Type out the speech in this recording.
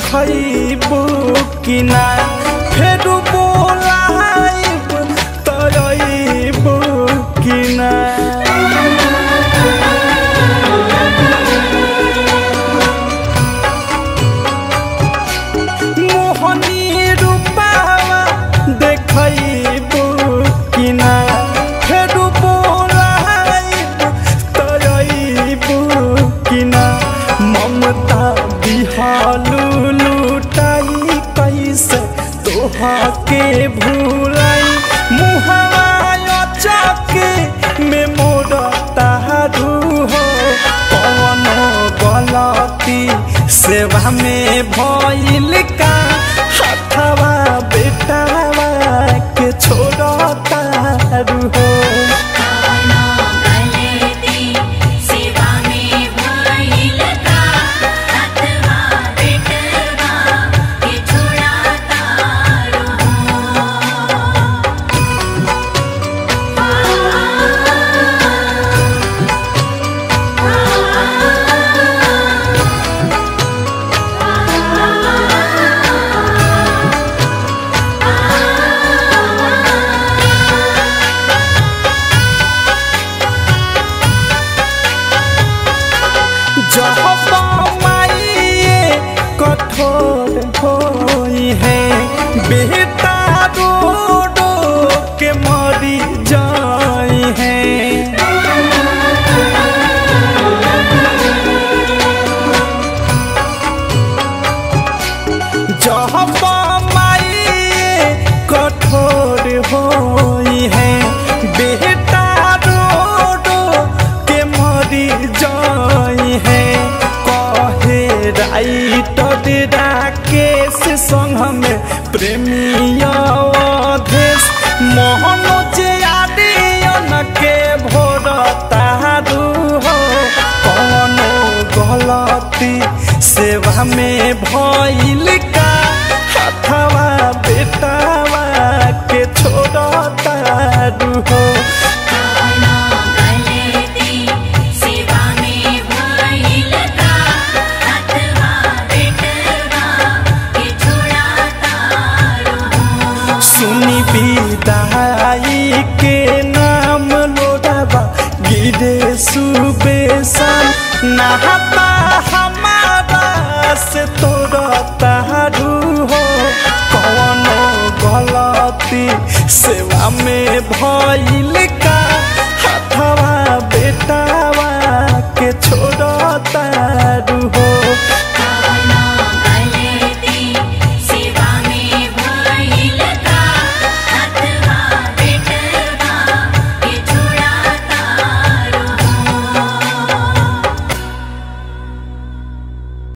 देखबू कि ना फेर बोलाइब तरबू कि ना मोहनी रूपावा देखबू कि ना फेर बोलाइब तरबू कि ना ममता बिहालू लुटाई कैसे तोहा के भूलाई मुहावा चके में मोर तारू हो कौन गलती सेवा में भइल का हथवा बेटावा के छोड़ तारू हो काना गलती सेवा में भइल का अथवा बेटवा के छोड़ा तारो जब माइए कठोर होई है बेटा रो रो के मरी जाई है जब माइए कठोर होई है बेटा रो रो के मरी जाई है कहे राइटर राकेश संग में प्रेमिया देश मोहन जे आदियन के भोर तारू हो कौनो गलती सेवा में भइल का हथवा बेटावा के छोड़ तारू हो काना गलती सेवा में भइल का अथवा बेटवा के छोड़ा तारो सुनी विदाई के नाम लोडाबा गिरे सुबेसन नहाता हमारा से तोरा तारू हो कौनो गलती सेवा में भइल का